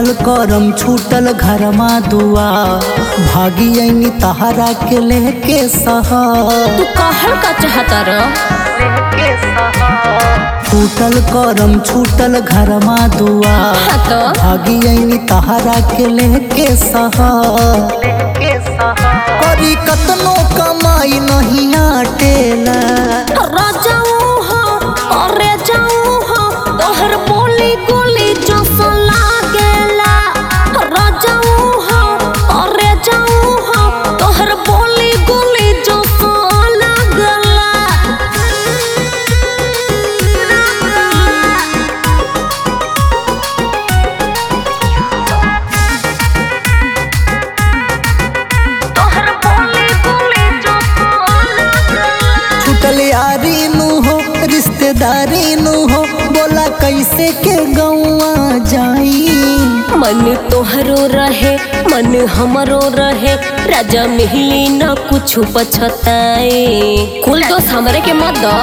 टूटल करम छूटल घरमा दुआ भागी ऐनी तहरा के लेके सहा तू कहल का चाहता र टूटल करम छूटल घरमा दुआ हाँ तो भागी ऐनी तहरा के लेके सहा करी कतनो कमाई नहीं आटेला राजाऊ हो अरे जाऊ हो तोहर बोली गोली जस लागेला राजाऊ हो अरे जाऊ हो तोहर बोली गोली जस लागेला तोहर बोली गोली जस लागेला छूटल यारी नु हो रिश्तेदारी नु हो बोला कैसे के गौआ जाई मन तोहरो रहे मन हमरो रहे राजा मिहली न कुछ पछताए कुल दोस्त हमरे के मत दो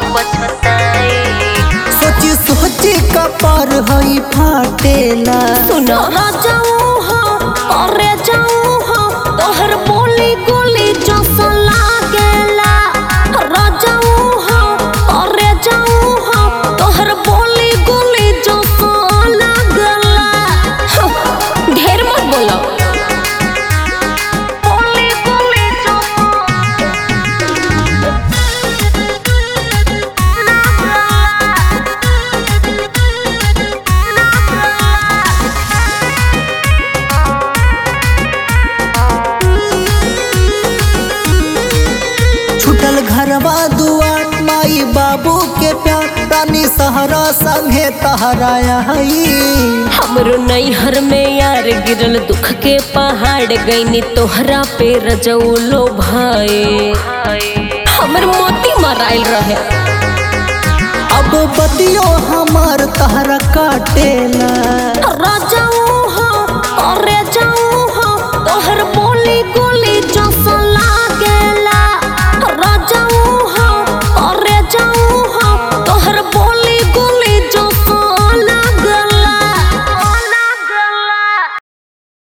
सोची सोची कपर हई फाटेला सुनो राजाऊ हो अरे जाऊ हो तोहर बोली गोली जस लागेला राजाऊ हो अरे जाऊ हो तोहर बोली गोली जस लागेला हं, ढेर मत बोलो बोली गोली छूटल घरवा दुआर माई बाबू के प्यार रानी सहरा संगे तहराया हई हमरो नैहर में यार गिरल दुख के पहाड़ गईनी तोहरा पे रजौलो भाई हमर मोती मराइल रहे अब बतियो हमार तहरा काटेला राजाऊ हो अरे जाऊ